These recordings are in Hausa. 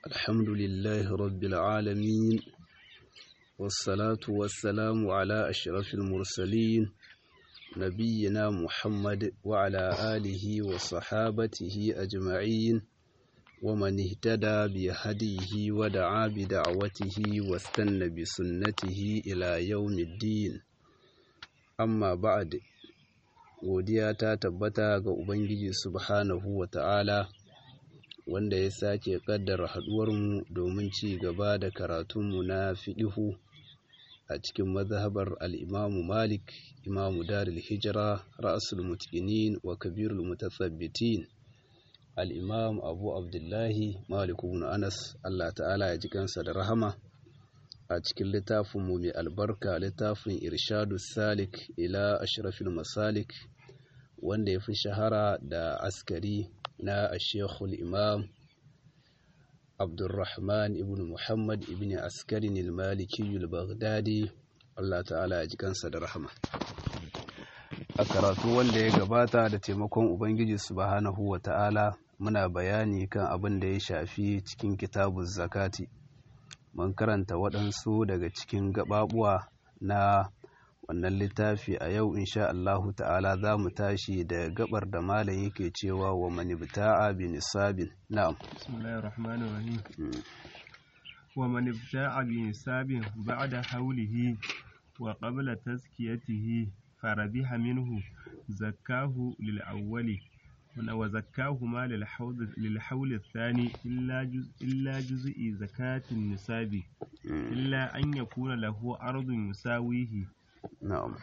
الحمد لله رب العالمين والصلاة والسلام على أشرف المرسلين نبينا محمد وعلى آله وصحابته أجمعين ومن اهتدى بهديه ودعا بدعوته واستنى بسنته إلى يوم الدين amma ba'ad godiya ta tabbata ga ubangiji subhanahu wa ta'ala wanda ya sake kaddara haduwarmu domin ci gaba da karatunmu na fiɗihu a cikin mazhabar al'imamu malik imamu darul hijira ra'asul mutqinin wa kabirul mutasabbitin al'imam abu abdullahi malik ibn anas allah ta'ala ya ji kansa da rahama a cikin littafinmu mai albarka littafin irshadu salik ila ashrafil masalik wanda ya fi shahara da askari na ashekul imam abdulrahman ibn muhammad ibn askarin ilmaliki baghdadi allah ta'ala ya ji kansa da rahama a karatu wanda ya gabata da taimakon ubangiji subhanahu wa ta'ala muna bayani kan abin da ya shafi cikin kitabun zakati mun karanta waɗansu daga cikin gaɓaɓuwa na wannan littafi a yau insha Allahu ta'ala za mu tashi da gabar da malam yake cewa wa manibta'a bi nisabin na'am bismillahir rahmanir rahim wa manibta'a bi nisabin ba'da hawlihi wa qabla tazkiyatihi farabiha minhu zakkahu lil awwali وزكاهما للحول, للحول الثاني إلا جزء, إلا جزء زكاة النساب إلا أن يكون له أرض يساويه نعم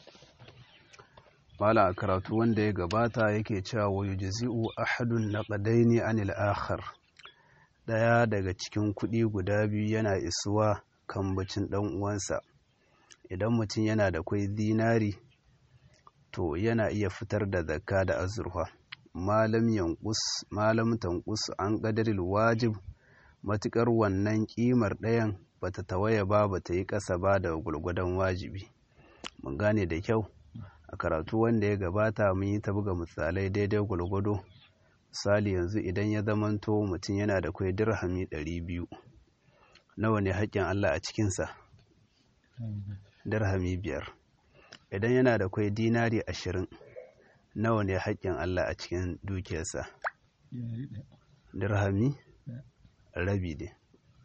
Mala karatu wanda ya gabata yake cewa wa yujzi'u ahadun naqadaini anil akhar daya daga cikin kuɗi guda biyu yana isuwa kan bacin dan uwansa idan mutum yana da kwai dinari to yana iya fitar da zakka da azurfa malam yankus malam tankus an qadaril wajib matukar wannan kimar ɗayan bata tawaye ba bata yi ƙasa ba da gulgudan wajibi mun gane da kyau a karatu wanda ya gabata mun yi ta buga misalai daidai gulgudo misali yanzu idan ya zamanto mutum yana da kwai dirhami ɗari biyu nawa ne haƙƙin Allah a cikinsa dirhami biyar idan yana da kwai dinari ashirin nawa ne haƙƙin Allah a cikin dukiyarsa dirhami rabi ne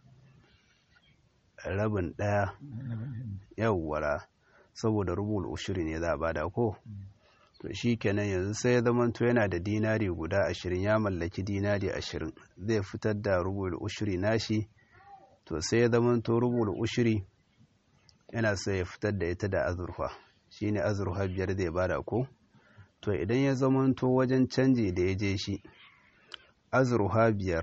rabin ɗaya yawwara saboda rubul ushiri ne za a bada ko to shi kenan yanzu sai ya zamanto yana da dinari guda ashirin ya mallaki dinari ashirin zai fitar da rubul ushiri nashi to sai ya zamanto rubul ushiri yana so ya fitar da ita da azurfa shine azurfa biyar zai bada ko to idan ya zamanto wajen canji da ya je shi azurha biyar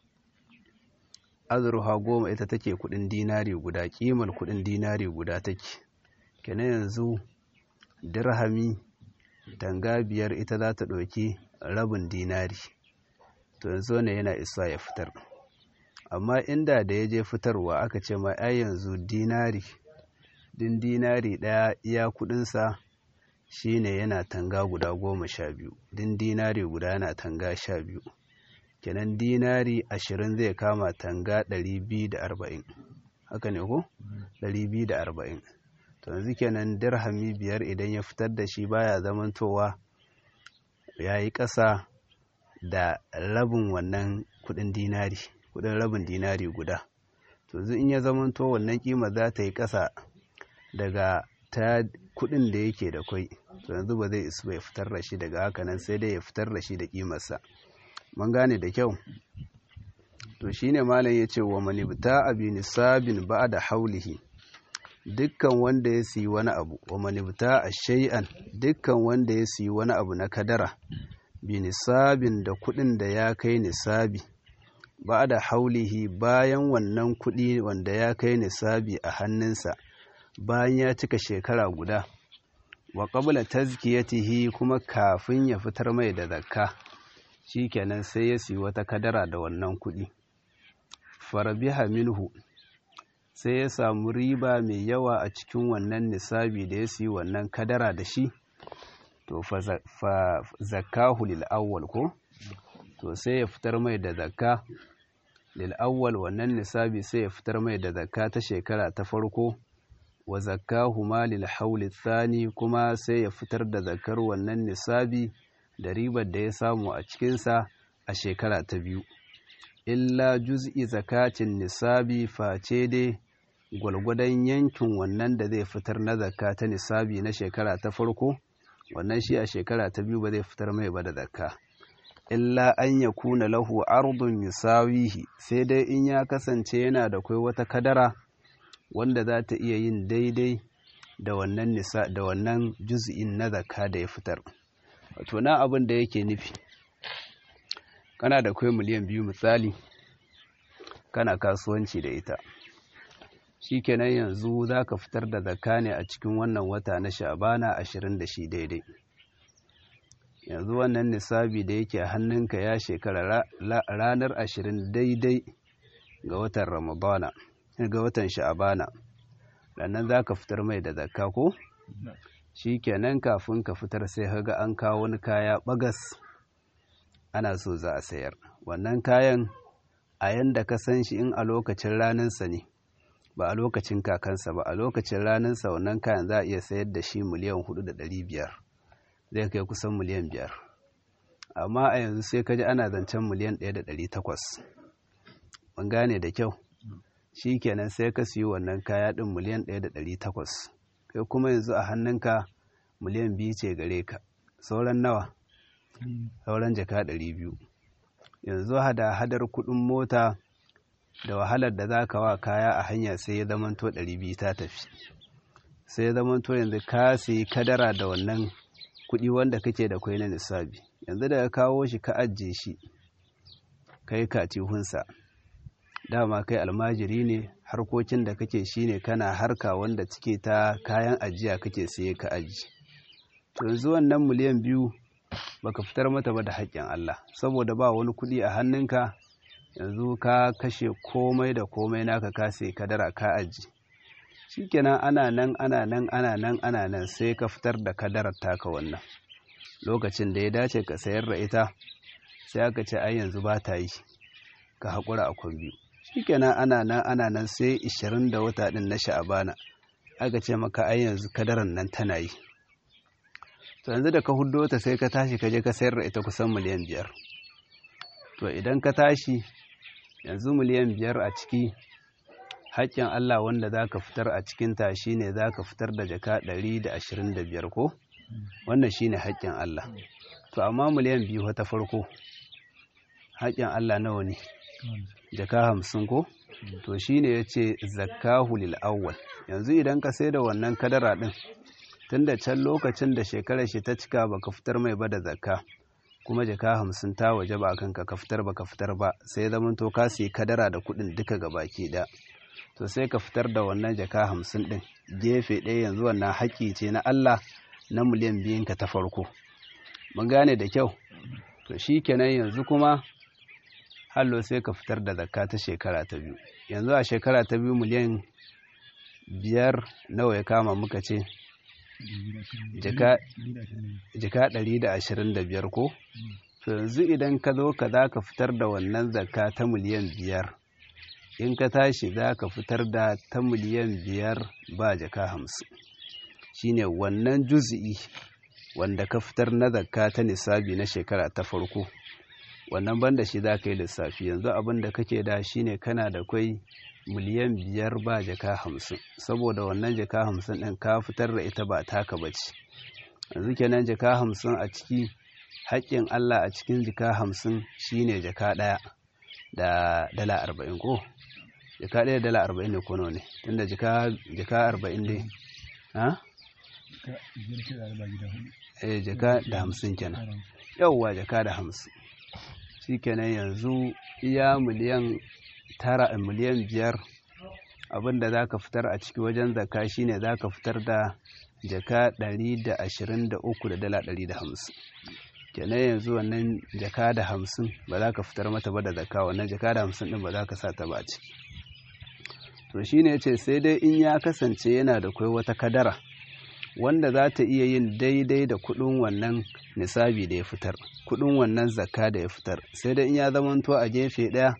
azurha goma ita take kudin dinari guda kimar kudin dinari guda take kenan yanzu dirhami tanga biyar ita za ta ɗauki rabin dinari to yanzu ne yana isa ya fitar amma inda da ya je fitarwa aka ce ma ai yanzu dinari din dinari ɗaya iya kudinsa shine yana tanga guda goma sha biyu din dinari guda yana tanga sha biyu kenan dinari ashirin zai kama tanga ɗari biyu da arba'in haka ne ko ɗari biyu da arba'in to yanzu kenan dirhami biyar idan ya fitar da shi baya zamantowa ya yi ƙasa da rabin wannan kuɗin dinari kuɗin rabin dinari guda to yanzu in ya zamanto wannan kima za ta yi ƙasa daga ta kudin da yake da kwai to yanzu ba zai isu bai fitar da shi daga haka nan sai dai ya fitar da shi da kimarsa mun gane da kyau to shine malam yace wa manibta abi nisabin ba'da haulihi dukkan wanda ya siyi wani abu wa manibta shay'an dukkan wanda ya siyi wani abu na kadara bi nisabin da kudin da ya kai nisabi ba'da haulihi bayan wannan kudi wanda ya kai nisabi a hannunsa bayan ya cika shekara guda wa qabla tazkiyatihi kuma kafin ya fitar mai da zakka shikenan sai ya siyi wata kadara da wannan kuɗi farabiha minhu sai ya samu riba mai yawa a cikin wannan nisabi da ya siyi wannan kadara da shi to fa zakkahu lil awwal ko to sai ya fitar mai da zakka lil awwal wannan nisabi sai ya fitar mai da zakka ta shekara ta farko wa zakkahu ma lil hawli thani kuma sai ya fitar da zakkar wannan nisabi da ribar da ya samu a cikinsa a shekara ta biyu illa juz'i zakatin nisabi face dai gwalgwadon yankin wannan da zai fitar na zakka ta nisabi na shekara ta farko wannan shi a shekara ta biyu ba zai fitar mai ba da zakka illa an ya kuna lahu ardun yusawihi sai dai in ya kasance yana da kai wata kadara wanda za ta iya yin daidai da wannan nisa da wannan juz'in na zakka da ya fitar wato na abin da yake nufi kana da kai miliyan biyu misali kana kasuwanci da ita shikenan yanzu za ka fitar da zakka ne a cikin wannan wata na sha'bana ashirin da shi daidai yanzu wannan nisabi da yake a hannunka ya shekara ranar ashirin daidai ga watan ramadana ga watan sha'bana rannan za ka fitar mai da zakka ko shi kenan kafin ka fitar sai haga an kawo wani kaya bagas ana so za a sayar wannan kayan a yanda ka san shi in a lokacin ranarsa ne ba a lokacin kakansa ba a lokacin ranarsa wannan kayan za a iya sayar da shi miliyan hudu da ɗari biyar zai kai kusan miliyan biyar amma a yanzu sai ka ji ana zancen miliyan ɗaya da ɗari takwas mun gane da kyau shi kenan sai ka siyo wannan kaya ɗin miliyan ɗaya da ɗari takwas kai kuma yanzu a hannunka miliyan biyu ce gare ka sauran nawa sauran jaka ɗari biyu yanzu hada hadar kuɗin mota da wahalar da za ka wa kaya a hanya sai ya zamanto ɗari biyu ta tafi sai ya zamanto yanzu ka sayi kadara da wannan kuɗi wanda kake da kwai na nisabi yanzu da ka kawo shi ka ajiye shi kai katihunsa dama kai almajiri ne harkokin da kake shine kana harka wanda cike ta kayan ajiya kake siye ka aji to yanzu wannan miliyan biyu baka fitar mata ba da haƙƙin Allah saboda ba wani kuɗi a hannunka yanzu ka kashe komai da komai naka ka sai kadara ka aji shikenan ana nan ana nan ana nan ana nan sai ka fitar da kadarar taka wannan lokacin da ya dace ka sayar da ita sai aka ce ai yanzu ba ta yi ka haƙura a kwan biyu shikenan ana nan ana nan sai 20 da wata din na sha'abana aka ce maka ai yanzu kadaran nan tana yi to yanzu da ka huddo ta sai ka tashi ka je ka sayar da ita kusan miliyan biyar to idan ka tashi yanzu miliyan biyar a ciki haƙƙin Allah wanda za ka fitar a cikinta shi ne za ka fitar da jaka ɗari da ashirin da biyar ko wannan shi ne haƙƙin Allah to amma miliyan biyu ta farko haƙƙin Allah nawa ne jaka hamsin ko to shi ne ya ce zakkahu lil awwal yanzu idan ka sai da wannan kadara ɗin tun da can lokacin da shekarar shi ta cika baka fitar mai ba da zakka kuma jaka hamsin ta waje ba kanka ka fitar ba ka fitar ba sai zaman to ka sayi kadara da kuɗin duka ga baki ɗaya to sai ka fitar da wannan jaka hamsin ɗin gefe ɗaya yanzu wannan haƙƙi ce na Allah na miliyan biyun ka ta farko mun gane da kyau to shi kenan yanzu kuma hallo sai ka fitar da zakka ta shekara ta biyu yanzu a shekara ta biyu miliyan biyar nawa ya kama muka ce jaka ɗari da ashirin da biyar ko to yanzu idan ka zo ka za ka fitar da wannan zakka ta miliyan biyar in ka tashi za ka fitar da ta miliyan biyar ba jaka hamsin shine wannan juzi'i wanda ka fitar na zakka ta nisabi na shekara ta farko wannan banda shi za ka yi lissafi yanzu abin da kake da shine kana da kwai miliyan biyar ba jaka hamsin saboda wannan jaka hamsin ɗin ka fitar da ita ba taka ba ce yanzu kenan jaka hamsin a ciki haƙƙin Allah a cikin jaka hamsin shine jaka ɗaya da dala arba'in ko jaka ɗaya dala arba'in ne ko nawa ne tunda jaka jaka arba'in ne ha eh jaka da hamsin kenan yauwa jaka da hamsin shi kenan yanzu iya miliyan tara miliyan biyar abinda za ka fitar a ciki wajen zaka shine za ka fitar da jaka ɗari da ashirin da uku da dala ɗari da hamsin kenan yanzu wannan jaka da hamsin ba za ka fitar mata ba da zaka wannan jaka da hamsin ɗin ba za ka sa ta ba ciki to shine ya ce sai dai in ya kasance yana da kwai wata kadara wanda za ta iya yin daidai da kuɗin wannan nisabi da ya fitar kuɗin wannan zakka da ya fitar sai dai in ya zamanto a gefe ɗaya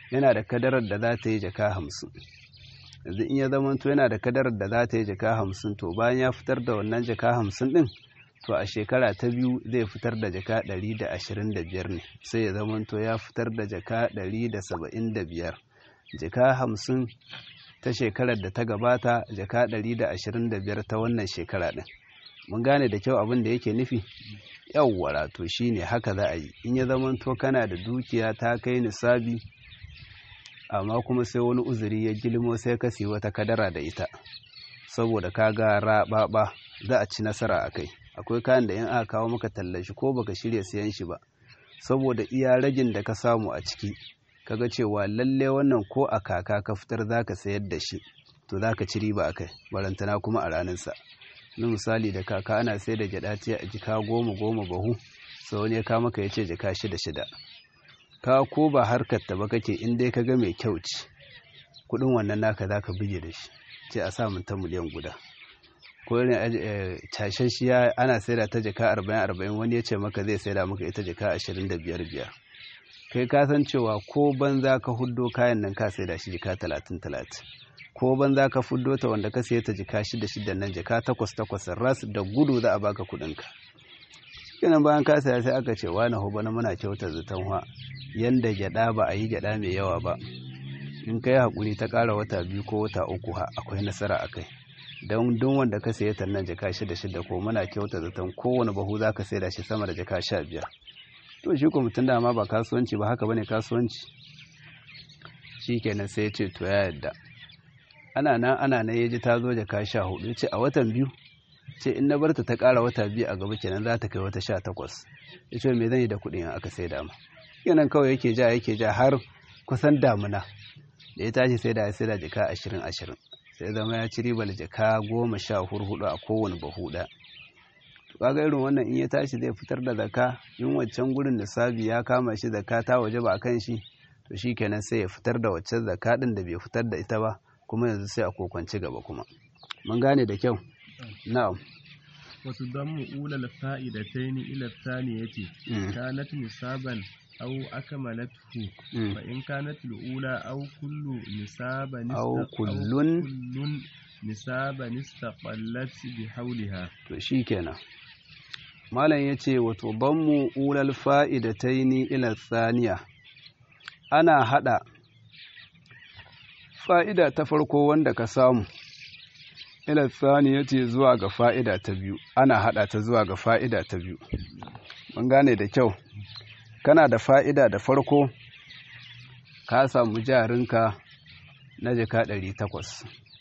yana da kadarar da za ta yi jaka hamsin yanzu in ya zamanto yana da kadarar da za ta yi jaka hamsin to bayan ya fitar da wannan jaka hamsin din to a shekara ta biyu zai fitar da jaka ɗari da ashirin da biyar ne sai ya zamanto ya fitar da jaka ɗari da saba'in da biyar jaka hamsin ta shekarar da ta gabata jaka ɗari da ashirin da biyar ta wannan shekara ɗin mun gane da kyau abin da yake nufi yawwara to shine haka za a yi in ya zamanto kana da dukiya ta kai nisabi amma kuma sai wani uzuri ya gilmo sai ka siyi wata kadara da ita saboda ka ga raɓaɓa za a ci nasara a kai akwai kayan da in aka kawo maka tallashi ko baka shirya siyan shi ba saboda iya ragin da ka samu a ciki kaga cewa lalle wannan ko a kaka ka fitar zaka sayar da shi to zaka ci riba akai barantana kuma a ranar sa na misali da kaka ana sai da gyada ce a jika goma goma bahu sau wani ya kawo maka ya ce jika shida shida ka ko ba harkar ta ba kake in dai kaga mai kyau ci kudin wannan naka zaka bige da shi ce a sa mun ta miliyan guda ko irin cashashiya ana saida ta jaka arba'in arba'in wani ya ce maka zai saida maka ita jaka ashirin da biyar biyar kai ka san cewa ko banza ka huddo kayan nan ka saida shi jaka talatin talatin ko banza ka fuddo ta wanda ka saye ta jaka shida shida nan jaka takwas takwas ras da gudu za a baka kuɗin ka kenan bayan ka saya sai aka ce wani hoba na muna kyautar zaton wa yanda gyada ba a yi gyada mai yawa ba in kai hakuri ta ƙara wata biyu ko wata uku ha akwai nasara a kai don duk wanda ka saye tannan jaka shida shida ko muna kyauta zaton kowane bahu za ka sai da shi sama da jaka sha biyar to shi ko mutum dama ba kasuwanci ba haka bane kasuwanci shi kenan sai ya ce to ya yadda ana nan ana nan ya ji ta zo jaka sha hudu ce a watan biyu ce in na barta ta ƙara wata biyu a gaba kenan za ta kai wata sha takwas ya ce me zan yi da kuɗin in aka sai dama kenan kawai yake ja yake ja har kusan damuna da ya tashi sai da ya sai da jaka ashirin ashirin sai zama ya ci ribar jaka goma sha hurhudu a kowane bahu ɗaya kaga irin wannan in ya tashi zai fitar da zaka in waccan gurin lissafi ya kama shi zaka ta waje ba a kan shi to shi kenan sai ya fitar da waccan zaka ɗin da bai fitar da ita ba kuma yanzu sai a kokwanci gaba kuma mun gane da kyau na'am wasu don mu'ulal fa'idataini ila thaniyati kanat nisaban أو أكملته فإن كانت الأولى أو كل نسابا أو كل كل نسابا استقلت بحولها to shikenan malam yace wato dammu ulal fa'idataini ila thaniya ana hada fa'ida ta farko wanda ka samu ila thaniyati zuwa ga fa'ida ta biyu ana hada ta zuwa ga fa'ida ta biyu mun gane da kyau kana da fa'ida da farko ka samu jarinka na jika ɗari takwas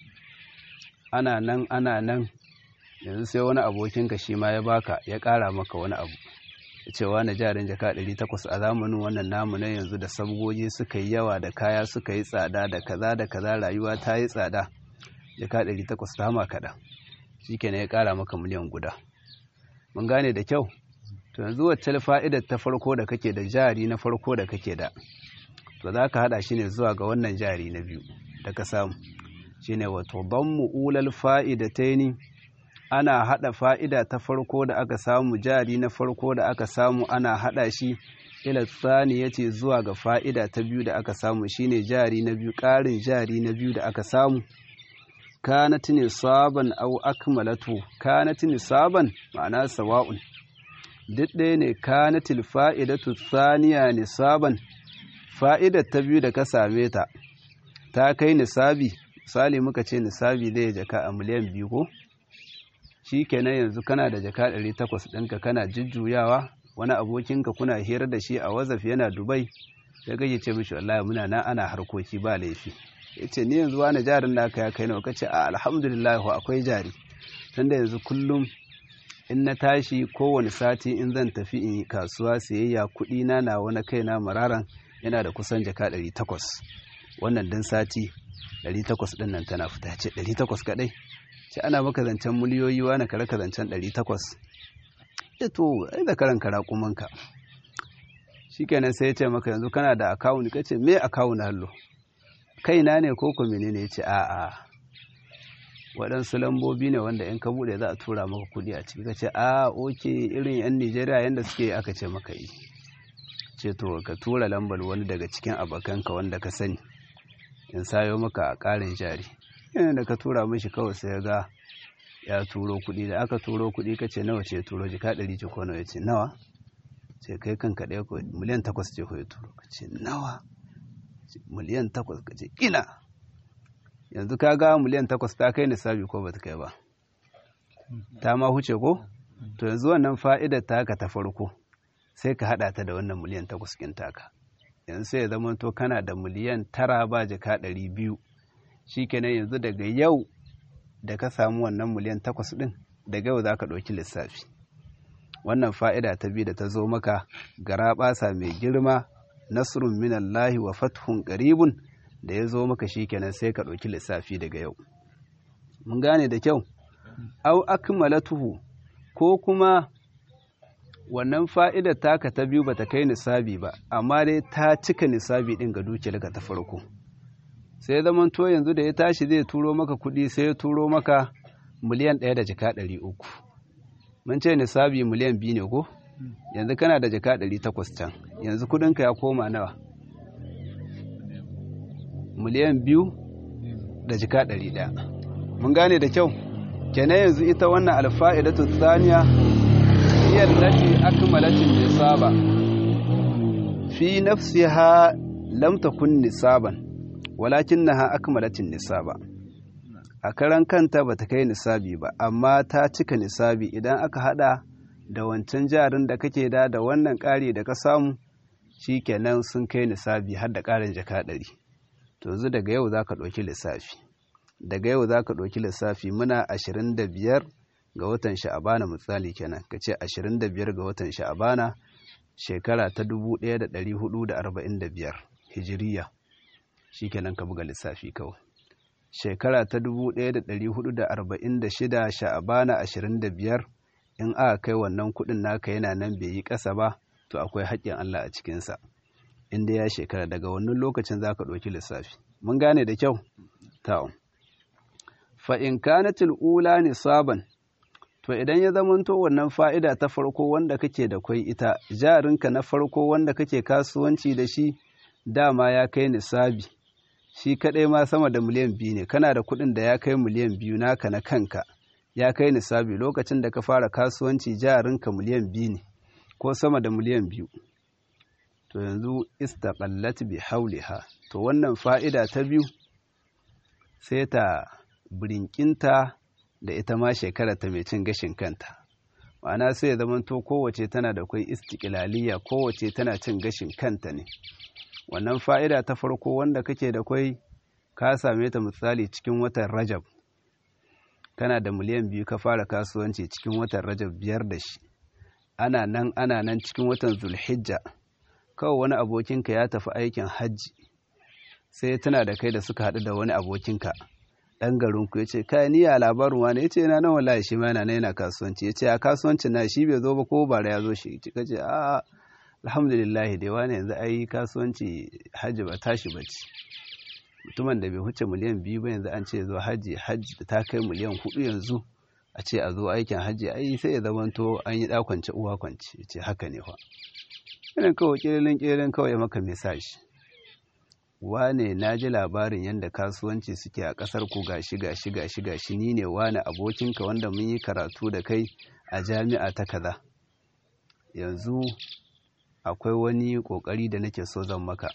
ana nan ana nan yanzu sai wani abokinka shi ma ya baka ya ƙara maka wani abu cewa na jarin jaka ɗari takwas a zamanin wannan namu na yanzu da sabgogi suka yi yawa da kaya suka yi tsada da kaza da kaza rayuwa ta yi tsada jaka ɗari takwas ta hama kaɗan shi kenan ya ƙara maka miliyan guda mun gane da kyau to yanzu wacce fa'idar ta farko da kake da jari na farko da kake da to za ka haɗa shi ne zuwa ga wannan jari na biyu da ka samu shi ne wato ban mu'ulal fa'idataini ana haɗa fa'ida ta farko da aka samu jari na farko da aka samu ana haɗa shi ila tsani ya ce zuwa ga fa'ida ta biyu da aka samu shine jari na biyu ƙarin jari na biyu da aka samu kanat nisaban au akmalatu kanat nisaban ma'ana sawa'un duk ɗaya ne kanatil fa'idatu thaniya nisaban fa'idar ta biyu da ka same ta ta kai nisabi misali muka ce nisabi zai jaka a miliyan biyu ko shi kenan yanzu kana da jaka ɗari takwas ɗinka kana jujjuyawa wani abokinka kuna hira da shi a wazaf yana dubai sai kake ce mishi wallahi muna na ana harkoki ba laifi ya ce ni yanzu wani jarin da aka ya kai nawa kace a alhamdulillah akwai jari tunda yanzu kullum in na tashi kowane sati in zan tafi in kasuwa siyayya kuɗi na na wani kaina mararan yana da kusan jaka ɗari takwas wannan dan sati ɗari takwas ɗin nan tana fita ce ɗari takwas kaɗai ce ana maka zancen miliyoyi wani kare ka zancen ɗari takwas ya to ai da karan kara kumanka shi kenan sai ya ce maka yanzu kana da akawun ka ce me akawun hallo kaina ne ko ko menene ya ce a'a waɗansu lambobi ne wanda in ka buɗe za a tura maka kuɗi a ciki ka ce a oke irin yan nijeriya yadda suke aka ce maka yi ce to ka tura lambar wani daga cikin abokanka wanda ka sani in sayo maka ƙarin jari yana da ka tura mishi kawai sai ya ga ya turo kuɗi da aka turo kuɗi ka ce nawa ce turo jika ɗari ce ko nawa ya ce nawa ce kai kanka ɗaya ko miliyan takwas ce ko ya turo ka ce nawa miliyan takwas ka ce ina yanzu ka ga miliyan takwas ta kai nisabi ko ba ta kai ba ta ma huce ko to yanzu wannan fa'idar taka ta farko sai ka haɗa ta da wannan miliyan takwas ɗin taka yanzu sai ya zama to kana da miliyan tara ba jika ɗari biyu shi kenan yanzu daga yau da ka samu wannan miliyan takwas ɗin daga yau za ka ɗauki lissafi wannan fa'ida ta biyu da ta zo maka gara ɓasa mai girma nasrun minallahi wa fathun qaribun da ya zo maka shi kenan sai ka ɗauki lissafi daga yau mun gane da kyau au akmalatuhu ko kuma wannan fa'idar taka ta biyu bata kai nisabi ba amma dai ta cika nisabi ɗin ga dukiyarka ta farko sai zaman to yanzu da ya tashi zai turo maka kuɗi sai ya turo maka miliyan ɗaya da jika ɗari uku mun ce nisabi miliyan biyu ne ko yanzu kana da jika ɗari takwas can yanzu kuɗinka ya koma nawa miliyan biyu da jika ɗari ɗaya mun gane da kyau kenan yanzu ita wannan alfa'idatu tsaniya هي التي أكملت النصاب في نفسها لم تكن نصابا ولكنها أكملت النصاب a karan kanta ba ta kai nisabi ba amma ta cika nisabi idan aka hada da wancan jarin da kake da da wannan ƙari da ka samu shi kenan sun kai nisabi har da ƙarin jaka ɗari to yanzu daga yau za ka ɗauki lissafi daga yau za ka ɗauki lissafi muna ashirin da biyar ga watan sha'abana misali kenan ka ce 25 ga watan sha'abana shekara ta 1445 hijiriya shi kenan ka buga lissafi kawai shekara ta 1446 sha'abana 25 in aka kai wannan kudin naka yana nan bai yi ƙasa ba to akwai haƙƙin Allah a cikinsa inda ya shekara daga wannan lokacin za ka ɗauki lissafi mun gane da kyau ta'un fa'in kanatil ula nisaban to idan ya zamanto wannan fa'ida ta farko wanda kake da kwai ita jarinka na farko wanda kake kasuwanci da shi dama ya kai nisabi shi kaɗai ma sama da miliyan biyu ne kana da kuɗin da ya kai miliyan biyu naka na kanka ya kai nisabi lokacin da ka fara kasuwanci jarinka miliyan biyu ne ko sama da miliyan biyu to yanzu istaqallat bi hauliha to wannan fa'ida ta biyu sai ta birinkinta da ita ma shekara ta mai cin gashin kanta ma'ana sai ya zamanto kowace tana da kwai istiƙilaliya kowace tana cin gashin kanta ne wannan fa'ida ta farko wanda kake da kwai ka same ta misali cikin watan rajab kana da miliyan biyu ka fara kasuwanci cikin watan rajab biyar da shi ana nan ana nan cikin watan zulhijja kawai wani abokinka ya tafi aikin hajji sai tana da kai da suka haɗu da wani abokinka ɗan garinku ya ce kai ni a labarin wani ya ce yana nan wallahi shi ma yana yana kasuwanci ya ce a kasuwancin na shi bai zo ba ko bara ya zo shi ka ce a alhamdulillah dai wani yanzu ai kasuwanci hajji ba tashi ba ce mutumin da bai huce miliyan biyu ba yanzu an ce zo hajji hajji da ta kai miliyan hudu yanzu a ce a zo aikin hajji ai sai ya zamanto an yi ɗakwance uwa kwance ya ce haka ne fa irin kawai ƙirilin ƙirilin kawai ya maka mesaji wane na ji labarin yadda kasuwanci suke a ƙasar ku gashi gashi gashi gashi ni ne wane abokinka wanda mun yi karatu da kai a jami'a ta kaza yanzu akwai wani ƙoƙari da nake so zan maka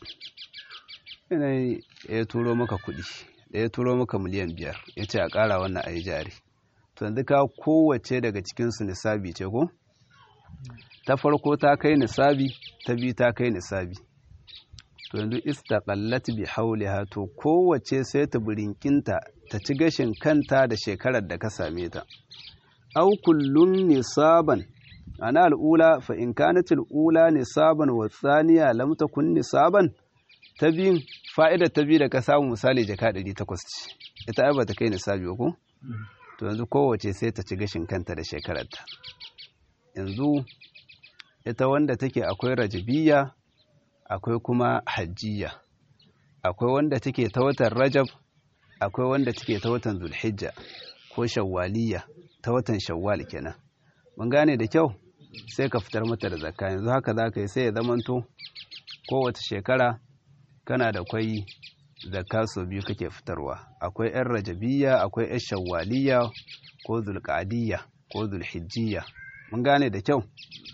ina ya turo maka kuɗi da ya turo maka miliyan biyar ya ce a ƙara wannan a yi jari to yanzu ka kowace daga cikinsu nisabi ce ko ta farko ta kai nisabi ta biyu ta kai nisabi to yanzu istaqallat bi hauliha to kowace sai ta burinkinta ta ci gashin kanta da shekarar da ka same ta aw kullun nisaban ana al'ula fa in kanat al'ula nisaban wa thaniya lam takun nisaban ta biyun fa'ida ta biyu da ka samu misali jaka 800 ce ita ai bata kai nisabi ba ko to yanzu kowace sai ta ci gashin kanta da shekararta yanzu ita wanda take akwai rajabiyya akwai kuma hajjiya akwai wanda take ta watan rajab akwai wanda take ta watan zulhijja ko shawwaliya ta watan shawwal kenan mun gane da kyau sai ka fitar mata da zakka yanzu haka za ka yi sai ya zamanto kowace shekara kana da kwai zakka sau biyu kake fitarwa akwai yan rajabiyya akwai yan shawwaliyya ko zulqa'diyya ko zulhijjiyya mun gane da kyau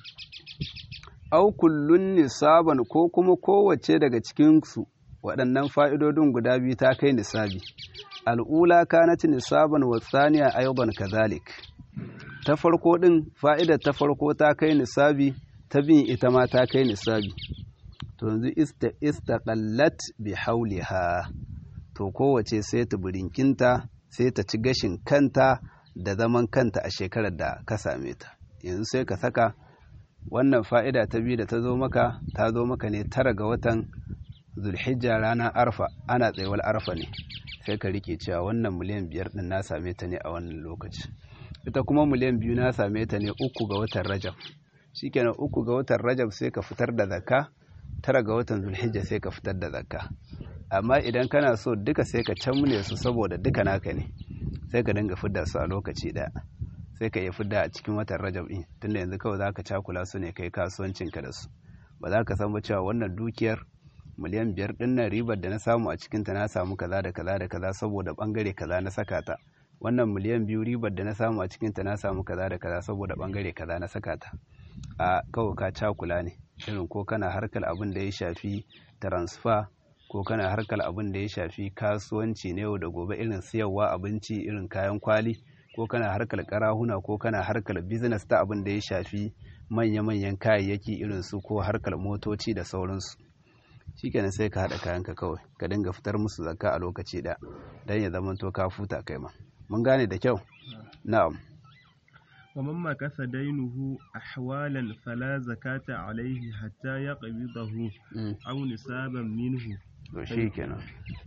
au kullun nisaban ko kuma kowace daga cikin su waɗannan fa'idodin guda biyu ta kai nisabi al'ula kanat nisaban wa thaniya aidan kazalik ta farko din fa'idar ta farko ta kai nisabi ta bin ita ma ta kai nisabi to yanzu istaqallat bi hauliha to kowace sai ta burinkinta sai ta ci gashin kanta da zaman kanta a shekarar da ka same ta yanzu sai ka saka wannan fa'ida ta biyu da ta zo maka ta zo maka ne tara ga watan zulhijja ranar arfa ana tsayuwar arfa ne sai ka rike cewa wannan miliyan biyar din na same ta ne a wannan lokaci ita kuma miliyan biyu na same ta ne uku ga watan rajab shikenan uku ga watan rajab sai ka fitar da zakka tara ga watan zulhijja sai ka fitar da zakka amma idan kana so duka sai ka camle su saboda duka naka ne sai ka dinga fidda su a lokaci daya sai ka iya fidda a cikin watan rajab din tunda yanzu kawai za ka cakula su ne kai kasuwancinka da su ba za ka san ba cewa wannan dukiyar miliyan biyar din nan ribar da na samu a cikinta na samu kaza da kaza da kaza saboda bangare kaza na saka ta wannan miliyan biyu ribar da na samu a cikinta na samu kaza da kaza saboda bangare kaza na saka ta a kawai ka cakula ne irin ko kana harkar abin da ya shafi transfer ko kana harkar abin da ya shafi kasuwanci na yau da gobe irin siyarwa abinci irin kayan kwali ko kana harkar karahuna ko kana harkar business ta abin da ya shafi manya-manyan kayayyaki irin su ko harkar motoci da sauransu shikenan sai ka haɗa kayanka kawai ka dinga fitar musu zakka a lokaci ɗaya don ya zama to ka futa kai ma mun gane da kyau na'am ومن مكث دينه أحوالا فلا زكاة عليه حتى يقبضه أو نسابا منه to shikenan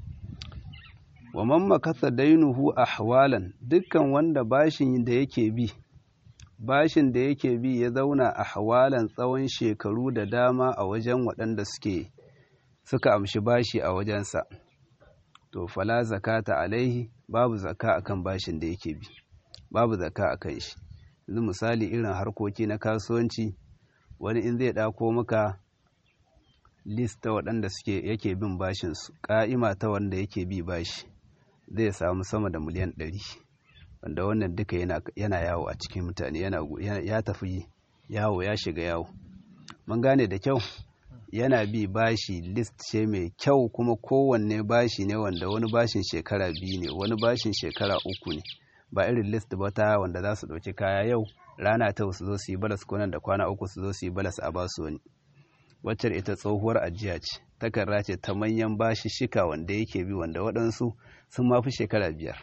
wa man makasa dainuhu ahwalan dukkan wanda bashin da yake bi bashin da yake bi ya zauna ahwalan tsawon shekaru da dama a wajen waɗanda suke suka amshi bashi a wajensa to fala zakata alaihi babu zaka akan bashin da yake bi babu zaka akan shi yanzu misali irin harkoki na kasuwanci wani in zai ɗako maka list ta waɗanda suke yake bin bashinsu ƙa'ima ta wanda yake bi bashi zai samu sama da miliyan ɗari wanda wannan duka yana yawo a cikin mutane ya tafi yawo ya shiga yawo mun gane da kyau yana bi bashi list ce mai kyau kuma kowanne bashi ne wanda wani bashin shekara biyu ne wani bashin shekara uku ne ba irin list ba ta wanda za su ɗauki kaya yau rana ta su zo su yi balas ko nan da kwana uku su zo su yi balas a basu wani wacce ita tsohuwar ajiya ce takarda ce ta manyan bashi shika wanda yake bi wanda waɗansu sun mafi shekara biyar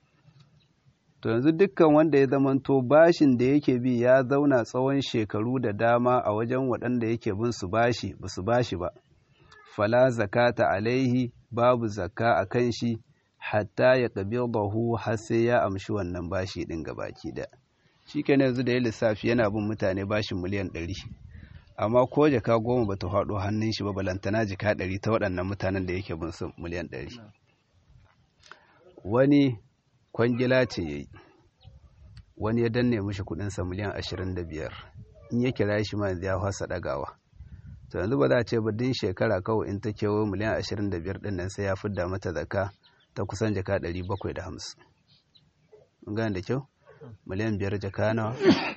to yanzu dukkan wanda ya zamanto bashin da yake bi ya zauna tsawon shekaru da dama a wajen waɗanda yake bin su bashi ba su bashi ba fala zakata alaihi babu zakka a kan shi hatta ya bahu har sai ya amshi wannan bashi ɗin gabaki da shi yanzu da ya lissafi yana bin mutane bashin miliyan ɗari amma ko jaka goma ba ta faɗo hannun shi ba balantana jika ɗari ta waɗannan mutanen da yake bin su miliyan ɗari wani kwangila ce ya yi wani ya danne mishi kuɗinsa miliyan ashirin da biyar in ya kira shi ma ya fasa ɗagawa to yanzu ba za a ce ba din shekara kawai in ta kewo miliyan ashirin da biyar ɗin nan sai ya fidda mata zaka ta kusan jaka ɗari bakwai da hamsin mun gane da kyau miliyan biyar jaka nawa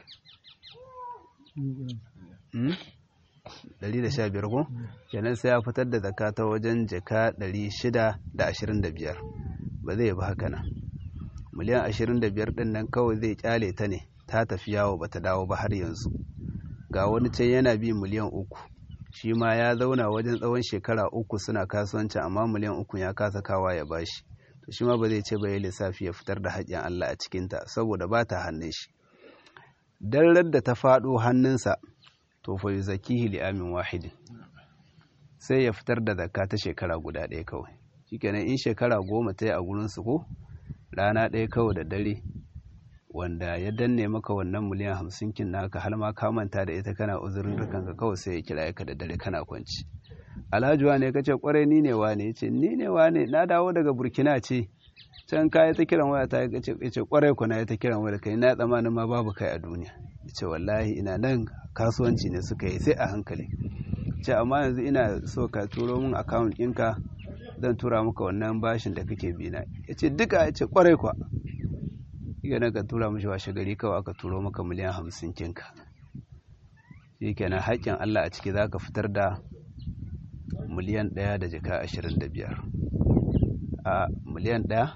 ɗari da sha biyar ko kenan sai ya fitar da zaka ta wajen jaka ɗari shida da ashirin da biyar ba zai bi haka nan miliyan ashirin da biyar ɗin nan kawai zai kyale ta ne ta tafi yawo ba ta dawo ba har yanzu ga wani can yana bi miliyan uku shi ma ya zauna wajen tsawon shekara uku suna kasuwanci amma miliyan uku ya kasa kawa ya bashi to shi ma ba zai ce ba ya lissafi ya fitar da haƙƙin Allah a cikinta saboda ba ta hannun shi dan da ta faɗo hannunsa to fa yuzakihi li amin wahidin sai ya fitar da zakka ta shekara guda ɗaya kawai shikenan in shekara goma ta yi a gurin su ko rana ɗaya kawai da dare wanda ya danne maka wannan miliyan hamsin kin naka har ma ka manta da ita kana uzurin kanka kawai sai ya kira ka da dare kana kwanci alhaji wane ka ce kwarai ni ne wane ya ce ni ne wane na dawo daga burkina ce can ka ta kiran waya ta ya ce kwarai ku na ya ta kiran waya kai na tsammanin ma babu kai a duniya ya ce wallahi ina nan kasuwanci ne suka yi sai a hankali ce amma yanzu ina so ka turo min account ɗinka zan tura maka wannan bashin da kake bina ya ce duka ya ce kwarai kwa yana ka tura mashi washe gari kawai aka turo maka miliyan hamsin kinka shi kenan haƙƙin Allah a ciki za ka fitar da miliyan ɗaya da jaka ashirin da biyar a miliyan ɗaya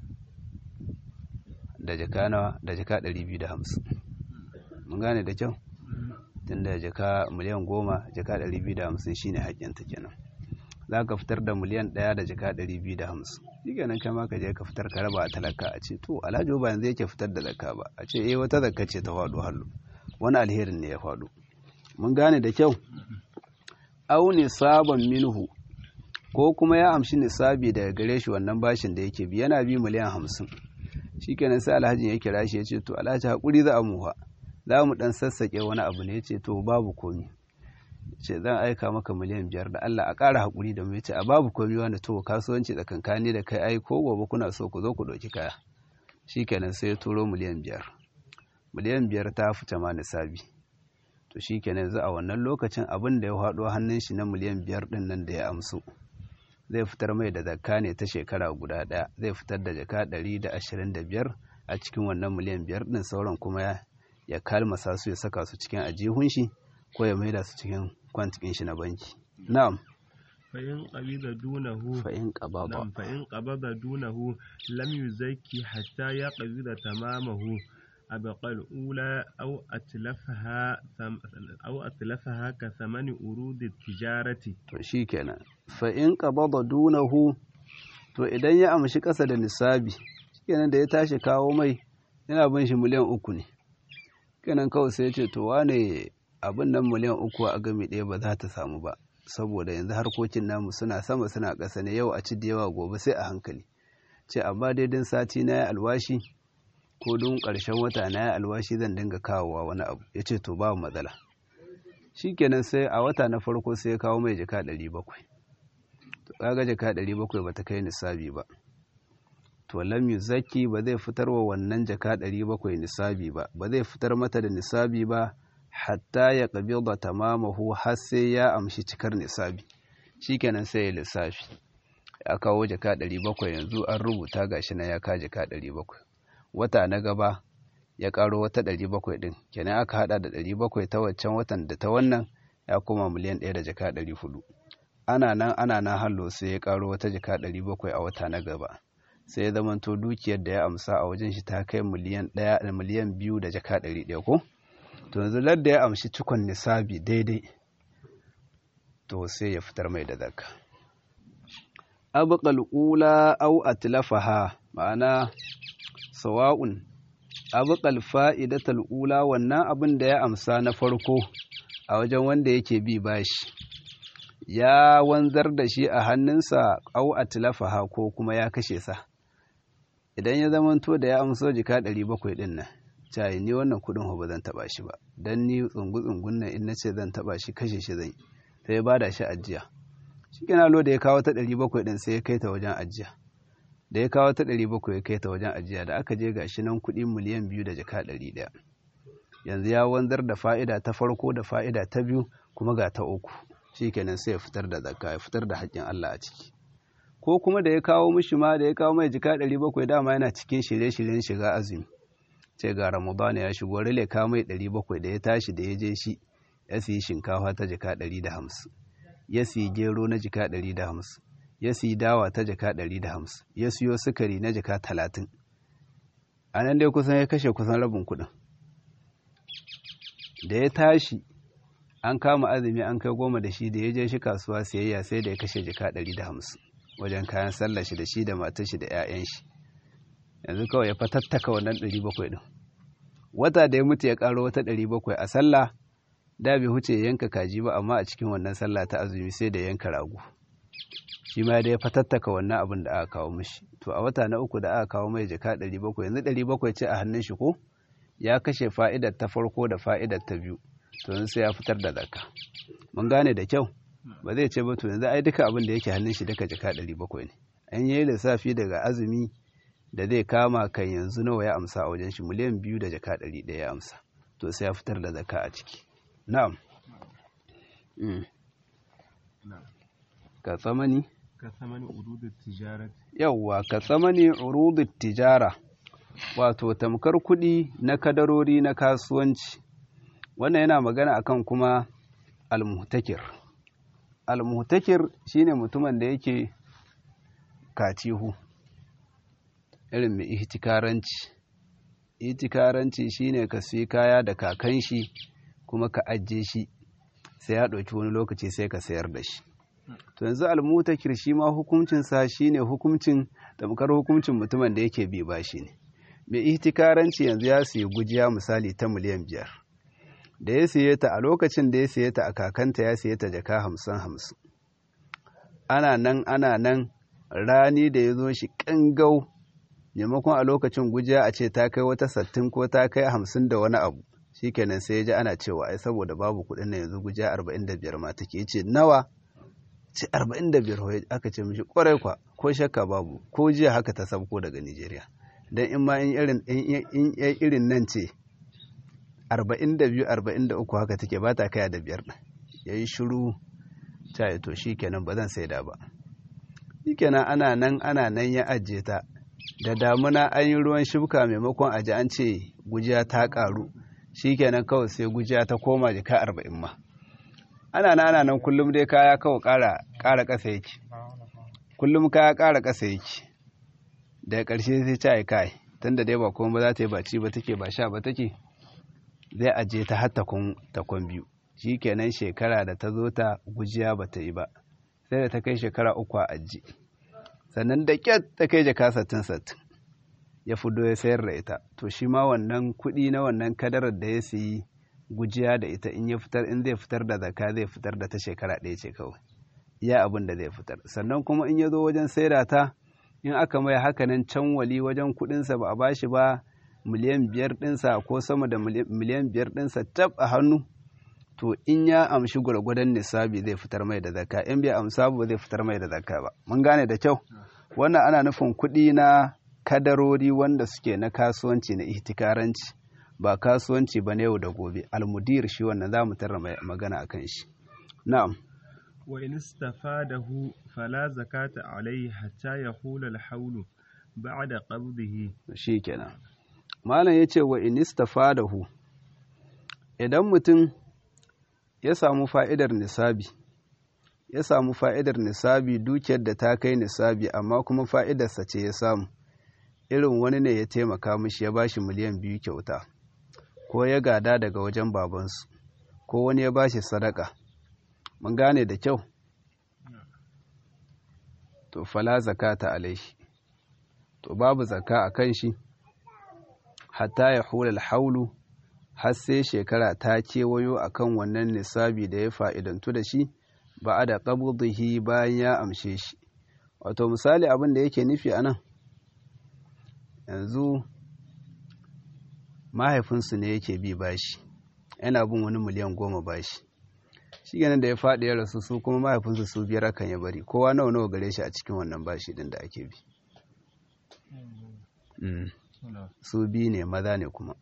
da jaka nawa da jaka ɗari biyu da hamsin mun gane da kyau tun da jaka miliyan goma jaka ɗari biyu da hamsin shine haƙƙinta kenan za ka fitar da miliyan ɗaya da jaka ɗari biyu da hamsin shi kenan kama ka je ka fitar ka raba a talaka a ce to alhaji ba yanzu yake fitar da zakka ba a ce eh wata zakka ce ta faɗo hallo wani alherin ne ya faɗo mun gane da kyau au nisaban minhu ko kuma ya amshi nisabi daga gare shi wannan bashin da yake bi yana bi miliyan hamsin shikenan sai alhaji ya kira shi ya ce to alhaji hakuri za a muha za mu dan sassake wani abu ne ya ce to babu komi ce zan aika maka miliyan biyar da Allah a ƙara hakuri da mu ya ce a babu komi wanda to kasuwanci tsakankani da kai ai ko gobe kuna so ku zo ku ɗauki kaya shikenan sai ya turo miliyan biyar miliyan biyar ta fita ma nisabi to shi kenan za a wannan lokacin abin da ya haɗo hannun shi na miliyan biyar ɗin nan da ya amsu zai fitar mai da zakka ne ta shekara guda ɗaya zai fitar da jaka ɗari da ashirin da biyar a cikin wannan miliyan biyar ɗin sauran kuma ya ya kalmasa su ya saka su cikin ajihun shi ko ya maida su cikin kwantikin shi na banki na'am فإن قبض دونه فإن قبض نعم فإن قبض دونه لم يزكي حتى يقبض تمامه أبقى الأولى أو أتلفها ثم أو أتلفها كثمن أرود التجارة to shikenan fa in qabada dunahu to idan ya amshi kasa da nisabi shikenan da ya tashi kawo mai yana bin shi miliyan uku ne kenan kawai sai ya ce to wane abin nan miliyan uku a gami ɗaya ba za ta samu ba saboda yanzu harkokin namu suna sama suna ƙasa ne yau a ci da yawa gobe sai a hankali ce amma daidin sati na ya alwashi ko don ƙarshen wata na ya alwashi zan dinga kawowa wani abu ya ce to babu matsala shikenan sai a wata na farko sai ya kawo mai jaka ɗari bakwai to kaga jaka ɗari bakwai ba ta kai nisabi ba to lam yuzaki ba zai fitar wa wannan jaka ɗari bakwai nisabi ba ba zai fitar mata da nisabi ba hatta ya qabida tamamahu har sai ya amshi cikar nisabi shikenan sai ya lissafi ya kawo jaka ɗari bakwai yanzu an rubuta gashi na ya ka jaka ɗari bakwai wata na gaba ya karo wata ɗari bakwai ɗin kenan aka haɗa da ɗari bakwai ta waccan watan da ta wannan ya koma miliyan ɗaya da jaka ɗari hudu ana nan ana nan hallo sai ya karo wata jaka ɗari bakwai a wata na gaba sai ya zamanto dukiyar da ya amsa a wajen shi ta kai miliyan ɗaya da miliyan biyu da jaka ɗari ɗaya ko to yanzu ladda ya amshi cikon nisabi daidai to sai ya fitar mai da zakka abqal ula aw atlafaha ma'ana sawa'un abqal fa'idatal ula wannan abin da ya amsa na farko a wajen wanda yake bi bashi ya wanzar da shi a hannunsa au atlafaha ko kuma ya kashe sa idan ya zamanto da ya amso jika 700 din nan cai ni wannan kudin ba zan taba shi ba dan ni tsungu tsungun nan in nace zan taba shi kashe shi zan sai ya bada shi ajiya shikenan lo da ya kawo ta 700 din sai ya kai ta wajen ajiya da ya kawo ta ɗari bakwai ya kai ta wajen ajiya da aka je gashi nan kuɗi miliyan biyu da jaka ɗari ɗaya yanzu ya wanzar da fa'ida ta farko da fa'ida ta biyu kuma ga ta uku shi kenan sai ya fitar da zakka ya fitar da haƙƙin Allah a ciki ko kuma da ya kawo mishi ma da ya kawo mai jika ɗari bakwai dama yana cikin shirye-shiryen shiga azumi ce ga ramadana ya shigo rale kawo mai ɗari bakwai da ya tashi da ya je shi ya siyi shinkafa ta jika ɗari da hamsin ya siyi gero na jika ɗari da hamsin ya siyi dawa ta jaka ɗari da hamsin ya siyo sukari na jaka talatin a nan dai kusan ya kashe kusan rabin kuɗin da ya tashi an kama azumi an kai goma da shi da ya je shi kasuwa siyayya sai da ya kashe jaka ɗari da hamsin wajen kayan sallah shi da shi da matar shi da 'ya'yan shi yanzu kawai ya fatattaka wannan ɗari bakwai ɗin wata da ya mutu ya ƙaro wata ɗari bakwai a sallah da bai huce ya yanka kaji ba amma a cikin wannan sallah ta azumi sai da yanka rago shi ma da ya fatattaka wannan abin da aka kawo mishi to a wata na uku da aka kawo mai jaka ɗari bakwai yanzu ɗari bakwai ce a hannun shi ko ya kashe fa'idar ta farko da fa'idar ta biyu to yanzu sai ya fitar da zakka mun gane da kyau ba zai ce ba to yanzu ai duka abin da yake hannun shi duka jaka ɗari bakwai ne an yi lissafi daga azumi da zai kama kan yanzu nawa ya amsa a wajen shi miliyan biyu da jaka ɗari ɗaya ya amsa to sai ya fitar da zakka a ciki na'am ka tsamani ka samani urudut tijarat yawwa ka tsamani urudut tijara wato tamkar kuɗi na kadarori na kasuwanci wannan yana magana akan kuma almuhtakir almuhtakir shine mutumin da yake katihu irin mai ihtikaranci ihtikaranci shine ka siyi kaya da kakan shi kuma ka ajiye shi sai ya ɗauki wani lokaci sai ka sayar da shi to yanzu almutakir shi ma hukuncinsa shine hukuncin tamkar hukuncin mutumin da yake bi bashi ne mai ihtikaranci yanzu ya siyi gujiya misali ta miliyan biyar da ya siye ta a lokacin da ya siye ta a kakanta ya siye ta jaka hamsin hamsin ana nan ana nan rani da ya zo shi ƙangau maimakon a lokacin gujiya a ce ta kai wata sattin ko ta kai hamsin da wani abu shikenan sai ya ji ana cewa ai saboda babu kuɗin na yanzu gujiya arba'in da biyar ma take ce nawa ce arba'in da biyar aka ce mishi kwarai kwa ko shakka babu ko jiya haka ta sabko daga nigeria don in ma in irin in irin nan ce arba'in da biyu arba'in da uku haka take ba ta kaya da biyar ɗin ya yi shiru ta to shi kenan ba zan saida ba shi kenan ana nan ana nan ya ajiye ta da damuna an yi ruwan shuka maimakon aji an ce gujiya ta ƙaru shi kenan kawai sai gujiya ta koma jika arba'in ma ana nan ana nan kullum dai kaya kawai ƙara ƙasa yake kullum kaya ƙara ƙasa yake daga ƙarshe sai ta yi kai tunda dai ba kuma ba za ta yi baci ba take ba sha ba take zai aje ta har takon biyu shi kenan shekara da ta zo ta gujiya ba ta yi ba sai da ta kai shekara uku a aji sannan da ƙyar ta kai jaka sattin sattin ya fudo ya sayar da ita to shi ma wannan kuɗi na wannan kadarar da ya siyi gujiya da ita in ya fitar in zai fitar da zaka zai fitar da ta shekara ɗaya ce kawai iya abin da zai fitar sannan kuma in ya zo wajen saida ta in aka mai hakanan can wali wajen kuɗinsa ba a bashi ba miliyan biyar ɗinsa ko sama da miliyan biyar ɗinsa tab a hannu to in ya amshi gwargwadon nisabi zai fitar mai da zakka in bai amsa ba zai fitar mai da zakka ba mun gane da kyau wannan ana nufin kuɗi na kadarori wanda suke na kasuwanci na ihtikaranci ba kasuwanci ba na yau da gobe almudir shi wannan za mu tarra magana akan shi na'am wa in istafadahu fala zakata alayhi hatta yahula al-hawlu ba'da qabdihi shikenan malam yace wa in istafadahu idan mutum ya samu fa'idar nisabi ya samu fa'idar nisabi dukiyar da ta kai nisabi amma kuma fa'idarsa ce ya samu irin wani ne ya taimaka mishi ya bashi miliyan biyu kyauta ko ya gada daga wajen babansu ko wani ya bashi sadaka mun gane da kyau to fala zakata alaihi to babu zaka a kan shi hatta ya hula haulu har sai shekara ta kewayo akan wannan nisabi da ya fa'idantu da shi ba a da ƙabdihi bayan ya amshe shi wato misali abin da yake nufi a nan yanzu mahaifinsu ne yake bi bashi yana bin wani miliyan goma bashi shi ganin da ya faɗi ya rasu su kuma mahaifinsu su biyar akan ya bari kowa nawa nawa gare shi a cikin wannan bashi din da ake bi su biyu ne maza ne kuma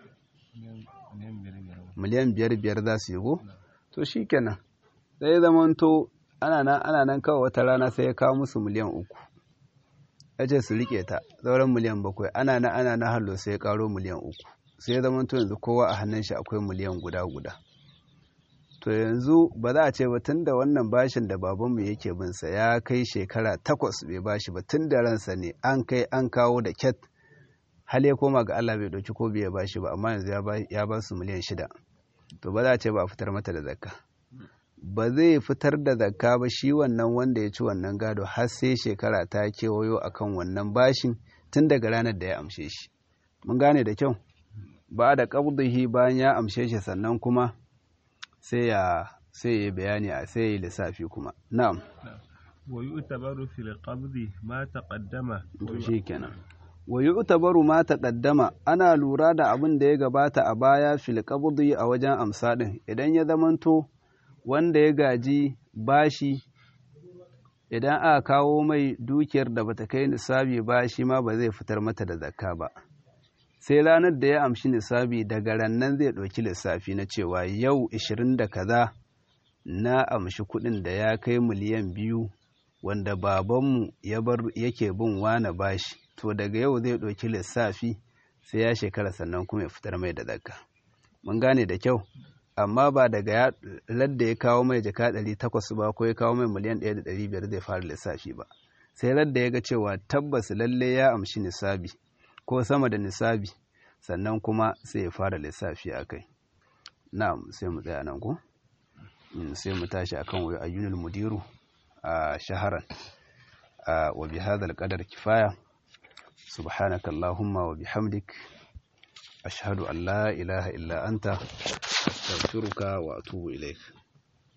miliyan biyar biyar za su yi go to shi kenan sai zamanto ana nan ana nan kawai wata rana sai ya kawo musu miliyan uku ya ce su rike ta sauran miliyan bakwai ana na ana na hallo sai ya karo miliyan uku sai ya zamanto yanzu kowa a hannun shi akwai miliyan guda guda to yanzu ba za a ce ba tun da wannan bashin da babanmu yake binsa ya kai shekara takwas bai bashi ba tun da ransa ne an kai an kawo da ket hal ya koma ga Allah bai ɗauki ko bai bashi ba amma yanzu ya ba su miliyan shida to ba za a ce ba a fitar mata da zakka ba zai fitar da zakka ba shi wannan wanda ya ci wannan gado har sai shekara ta kewayo akan wannan bashin tun daga ranar da ya amshe shi mun gane da kyau ba da qabdihi bayan ya amshe shi sannan kuma sai ya sai ya bayani a sai ya lissafi kuma na'am wa yu'tabaru fil qabdi ma taqaddama to shikenan wa yu'tabaru ma taqaddama ana lura da abin da ya gabata a baya fil qabdi a wajen amsa din idan ya zamanto wanda ya gaji bashi idan aka kawo mai dukiyar da bata kai nisabi ba shi ma ba zai fitar mata da zakka ba sai ranar da ya amshi nisabi daga rannan zai ɗauki lissafi na cewa yau ishirin da kaza na amshi kuɗin da ya kai miliyan biyu wanda babanmu ya bar yake bin wane bashi to daga yau zai ɗauki lissafi sai ya shekara sannan kuma ya fitar mai da zakka mun gane da kyau amma ba daga ya ladda ya kawo mai jaka ɗari takwas ba ko ya kawo mai miliyan ɗaya da ɗari biyar zai fara lissafi ba sai ladda ya ga cewa tabbas lalle ya amshi nisabi ko sama da nisabi sannan kuma sai ya fara lissafi a kai na'am sai mu tsaya nan ko sai mu tashi akan wa ayyunul mudiru a shaharan wa bi hadal qadar kifaya subhanaka allahumma wa bihamdik ashhadu an la ilaha illa anta astaghfiruka wa atubu ilaik